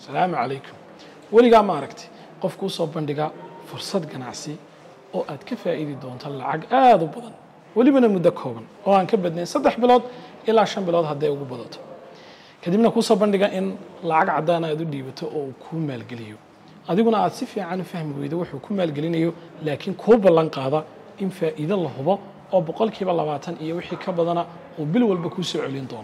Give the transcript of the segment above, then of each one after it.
asalaamu calaykum weligaa ma aragti qof kuu soo bandhiga fursad ganacsi oo aad ka faa'iidi doonto lacag aada u badan welibana muddo kooban oo aan ka badnayn saddex bilood ilaa shan bilood hadday ugu badato kadibna kuusoo bandhiga in lacag caddaana aad u dhiibato oo uu kuu maalgeliyo adiguna aad si fiican u fahmi weydo wuxuu ku maalgelinayo laakiin kuu ballan qaada in faa'iido la hubo oo boqolkiiba labaatan iyo wixii ka badana uu bil walba kuu soo celin doono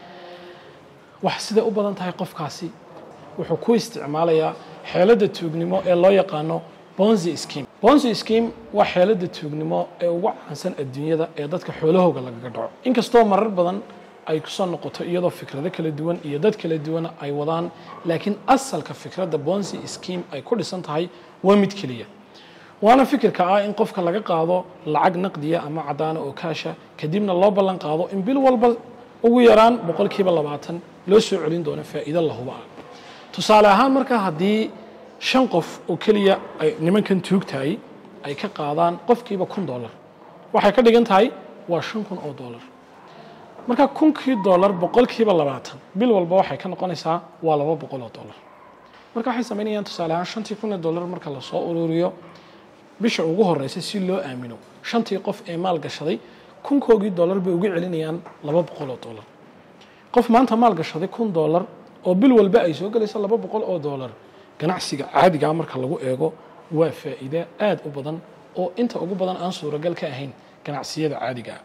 wax siday u badan tahay qofkaasi wuxuu ku isticmaalayaa xeeladda tuugnimo ee loo yaqaano bonzi scheme bonzi scheme waa xeeladda tuugnimo ee ugu caansan adduunyada ee dadka xoolahooga lagaga dhaco inkastoo marar badan ay kusoo noqoto iyadoo fikrado kala duwan iyo dad kala duwan ay wadaan laakiin asalka fikradda bonzi scheme ay ku dhisan tahay waa mid keliya waana fikirka ah in qofka laga qaado lacag naqdiya ama caddaana oo kaasha kadibna loo ballan qaado in bil walba ugu yaraan boqolkiiba labaatan loo soo celin doono faa'iido la huba ah tusaale ahaan marka haddii shan qof oo keliya ay nimankan tuugtahay ay ka qaadaan qofkiiba kun dollar waxay ka dhigan tahay waa shan kun oo dollar marka kunkii dollar boqolkiiba labaatan bil walba waxay ka noqonaysaa waa laba boqol oo dollar marka waxay samaynayaan tusaale ahaan shantii kun ee dollar marka lasoo ururiyo bisha ugu horeysa si loo aamino shantii qof ee maal gashaday kunkoogii dollar bay uga celinayaan laba boqol oo dollar qof maanta maal gashaday kun dollar oo bil walba ay soo gelayso laba boqol oo dollar ganacsiga caadigaa marka lagu eego waa faa'iide aada u badan oo inta ugu badan aan suuragal ka ahayn ganacsiyada caadigaa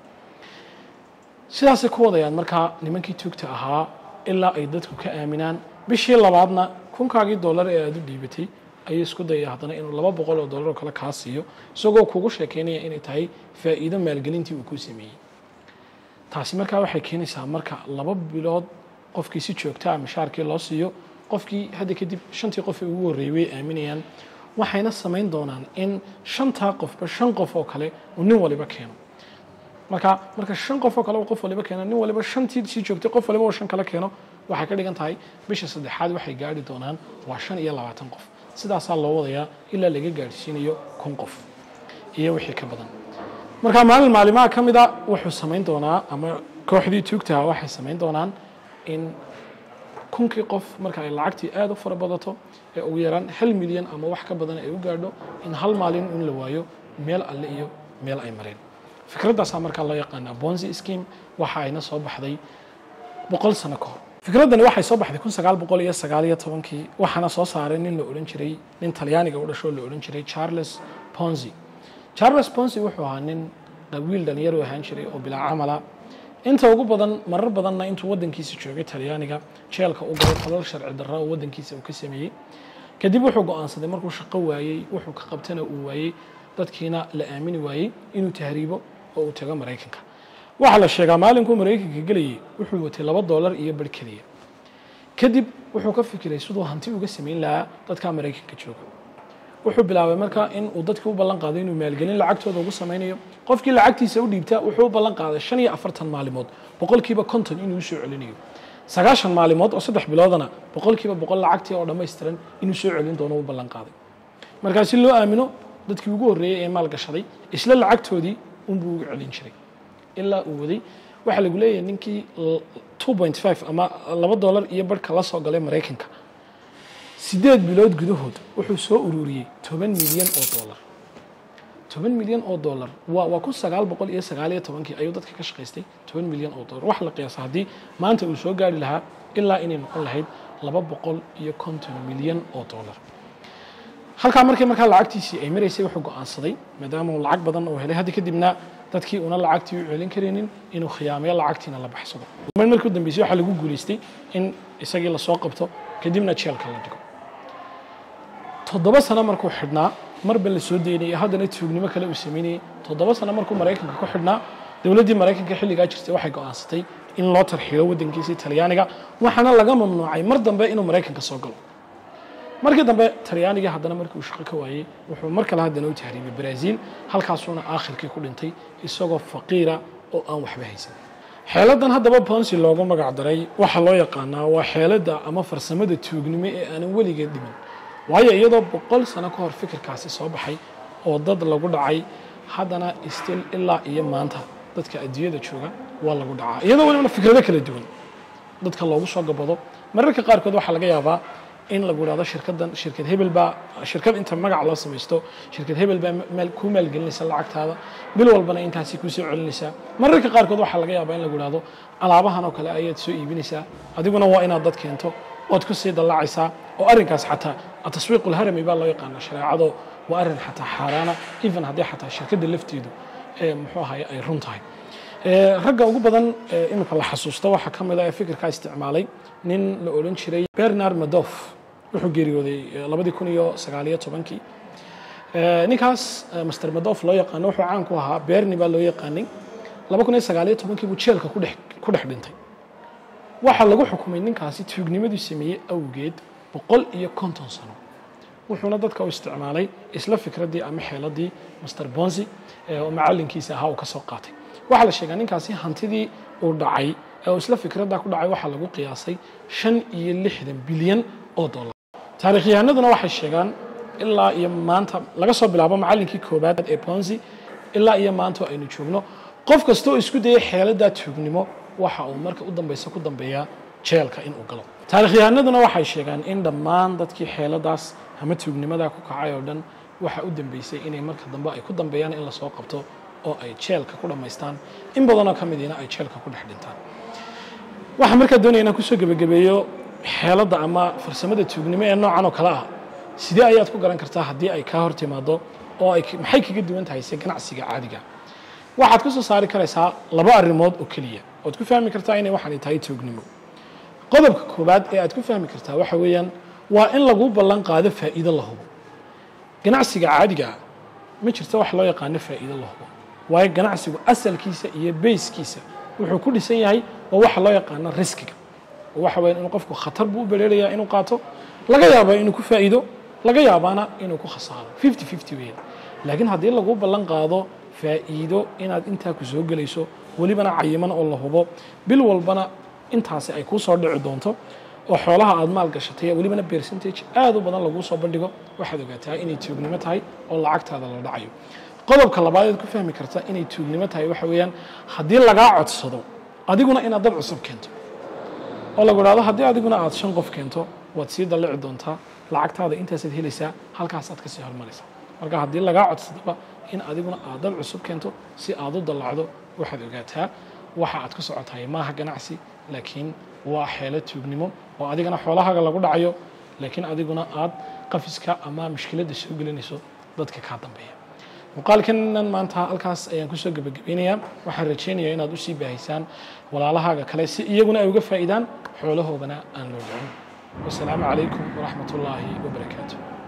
sidaasay ku wadayaan markaa nimankii tuugta ahaa ilaa ay dadku ka aaminaan bishii labaadna kunkaagii dollar ee aada u dhiibatay ayuu isku dayaya haddana inuu laba boqol oo dollar oo kale kaa siiyo isagoo kugu sheekeynaya inay tahay faa'iido maalgelintii uu ku sameeyey taasi markaa waxay keenaysaa marka laba bilood qofkii si joogtaa mishaarkii loo siiyo qofkii hadda kadib shantii qof ee ugu horreeyey way aaminayaan waxayna samayn doonaan in shantaa qofba shan qof oo kale uu nin waliba keeno marka marka shan qof oo kale uu qof waliba keeno nin waliba shantii sii joogtay qof waliba uu shan kale keeno waxay ka dhigan tahay bisha saddexaad waxay gaari doonaan waa shan iyo labaatan qof sidaasaa loo wadayaa ilaa laga gaadhsiinayo kun qof iyo wixii ka badan marka maalin maalimaha ka mid a wuxuu samayn doonaa ama kooxdii tuugtaha waxay samayn doonaan in kunkii qof marka ay lacagtii aada u fara badato ee ugu yaraan hal milyan ama wax ka badan ay u gaadho in hal maalin in la waayo meel alle iyo meel ay mareen fikraddaasaa markaa loo yaqaanaa bonzi scheme waxa ayna soo baxday boqol sano ka hor fikraddani waxay soo baxday kun sagaal boqol iyo sagaal iyo tobankii waxaana soo saaray nin la odhan jiray nin talyaaniga u dhashoo la odhan jiray charles ponzi charles ponzi wuxuu ahaa nin wiil dhalinyaro ahaan jiray oo bilaa camala inta ugu badan marar badanna intuu waddankiisa joogay talyaaniga jeelka u galay falal sharci darra oo waddankiisa uu ka sameeyey kadib wuxuu go-aansaday markuu shaqo waayey wuxuu ka qabtana uu waayey dadkiina la aamini waayey inuu tahriibo oo uu tago maraykanka waxaa la sheegaa maalinkuu maraykanka gelayay wuxuu watay laba dollar iyo bar keliya kadib wuxuu ka fikiray siduu hanti uga samayn lahaa dadka maraykanka jooga wuxuu bilaabay marka in uu dadkii u ballan qaaday inuu maalgelin lacagtooda ugu samaynayo qofkii lacagtiisa u dhiibta wuxuu u ballan qaaday shan iyo afartan maalimood boqolkiiba konton inuu usoo celinayo sagaashan maalimood oo saddex biloodana boqolkiiba boqol lacagtii oo dhammaystiran inuu soo celin doono u ballan qaaday markaa si loo aamino dadkii ugu horreeyey ee maal gashaday isla lacagtoodii unbuu ugu celin jiray ilaa uu waday waxaa lagu leeyahay ninkii two point five ama laba dollar iyo barhka la soo galay maraykanka sideed bilood gudahood wuxuu soo ururiyey toban milyan oo dollar toban milyan oo dollar waa waa kun sagaal boqol iyo sagaal iyo tobankii ayuu dadka ka shaqaystay toban milyan oo dollar waxa la qiyaasa haddii maanta uu soo gaari lahaa ilaa inay noqon lahayd laba boqol iyo konton milyan oo dollar halkaa markii markaa lacagtiisii ay maraysay wuxuu go-aansaday maadaama uu lacag badan uu helay haddi kadibna dadkii una lacagtii u celin karaynin inuu khiyaameyo lacagtiina la baxsado markii u dambeysay waxaa lagu guulaystay in isagii lasoo qabto kadibna jeelka la dhigo toddoba sano markuu xidhnaa marba la soo daynayay haddana tuugnimo kale uu samaynayay toddoba sano markuu maraykanka ku xidhnaa dowladdii maraykanka xilligaa jirtay waxay go-aansatay in loo tarxiilo waddankiisii talyaaniga waxaana laga mamnuucay mar dambe inuu maraykanka soo galo markii dambe talyaanigii haddana markii uu shaqo ka waayey wuxuu mar kale haddana u tahriibay brazil halkaasuuna aakhirkii ku dhintay isagoo faqiira oo aan waxba haysan xeeladan haddaba bonsi loogu magac daray waxaa loo yaqaanaa waa xeeladda ama farsamada tuugnimo ee aanan weligeed dhimin waayo iyadoo boqol sano ka hor fikirkaasi soo baxay oo dad lagu dhacay haddana stil ilaa iyo maanta dadka adduunyada jooga waa lagu dhacaa iyadoo welibana fikrado kala duwan dadka loogu soo gabado mararka qaarkood waxaa laga yaabaa in lagu idhahdo shirkaddan shirkad hebel baa shirkad inta magac loo samaysto shirkad hebel baa maal kuu maalgelinaysa lacagtaada bil walbana intaasi kuu soo celinaysaa mararka qaarkood waxaa laga yaabaa in lagu idhahdo alaabahan oo kale ayaad soo iibinaysaa adiguna waa inaad dad keento ood ku sii dallacaysaa oo arrinkaas xataa ataswiiq ulharami baa loo yaqaana shareecado waa arrin xataa xaaraana even haddii xataa shirkadda lafteedu ee muxuu ahaye ay run tahay ragga ugu badan iminka la xasuusto waxaa ka mid ah ee fikirkaa isticmaalay nin la odhan jiray bernard madof wuxuu geeriyooday labadii kun iyo sagaaliyo tobankii ninkaas master madof loo yaqaano wuxuu caan ku ahaa berni baa loo yaqaanay laba kun iyo sagaaliyo tobankii buu jeelka kudhex ku dhex dhintay waxaa lagu xukumay ninkaasi tuugnimaduu sameeyey awgeed boqol iyo konton sano wuxuuna dadka u isticmaalay isla fikraddii ama xeeladii master bonsi oo macalinkiisa ahaa uu ka soo qaatay waxaa la sheegaa ninkaasi hantidii uu dhacay ee isla fikradda ku dhacay waxaa lagu qiyaasay shan iyo lixdan bilyan oo dollar taarikhyahanaduna waxay sheegaan ilaa iyo maanta laga soo bilaabo macallinkii koobaad ee bonsi ilaa iyo maanta aynu joogno qof kasta oo isku dayay xeeladdaa tuugnimo waxa uu marka u dambeysa ku dambeeyaa jeelka inuu galo taarikhyahanaduna waxay sheegaan in dhammaan dadkii xeeladaas ama tuugnimadaa ku kacay oo dhan waxa u dambeysay inay marka dambe ay ku dambeeyaan in lasoo qabto oo ay jeelka ku dhammaystaan in badanoo ka midiina ay jeelka ku dhex dhintaan waxaa markaa doonaya inaan kusoo gebagabeeyo xeeladda ama farsamada tuugnimo ee noocan oo kale ah sidee ayaad ku garan kartaa haddii ay kaa hor timaado oo ay maxay kaga duwan tahay se ganacsiga caadiga waxaad ka soo saari karaysaa laba arrimood oo keliya oad ku fahmi kartaa inay waxaanay tahay tuugnimo qodobka koowaad ee aad ku fahmi kartaa waxa weeyaan waa in lagu ballan qaado faa'iido la hubo ganacsiga caadigaa ma jirto wax loo yaqaano faa'iido la hubo waayo ganacsigu asalkiisa iyo bayskiisa wuxuu ku dhisan yahay waa waxa loo yaqaano riskiga oo waxa weeyaan inuu qofku khatar buu u bereerayaa inuu qaato laga yaaba inuu ku faa'iido laga yaabaana inuu ku khasaaro fifty fifty weeyaan laakiin haddii lagu ballan qaado faa'iido inaad intaa ku soo gelayso welibana cayiman oo la hubo bil walbana intaasi ay kuu soo dhici doonto oo xoolaha aad maal gashatay welibana percentage aad u badan laguu soo bandhigo waxaad ogaataa inay tuugnimo tahay oo lacagtaada la dhacayo qodobka labaad eed ku fahmi karta inay tuugnimo tahay waxa weeyaan haddii lagaa codsado adiguna inaad dad cusub keento oo lagu idhahdo haddii adiguna aad shan qof keento waad sii dallici doontaa lacagtaada intaasaad helaysaa halkaasaad ka sii hormaraysaa marka haddii lagaa codsadaba in adiguna aad dad cusub keento si aad u dallacdo waxaad ogaataa waxa aad ku socotahay maaha ganacsi laakiin waa xeelo tuugnimo oo adigana xoolahaaga lagu dhacayo laakiin adiguna aad qafiska ama mushkiladda soo gelinayso dadka kaa dambeeya muuqaalkanan maanta halkaas ayaan kusoo gebagabaynayaa waxaan rajaynayaa inaad usii baahaysaan walaalahaaga kale si iyaguna ay uga faa'iidaan xoolahoodana aan loo dhicin wasalaamu calaykum waraxmat ullaahi wabarakaatu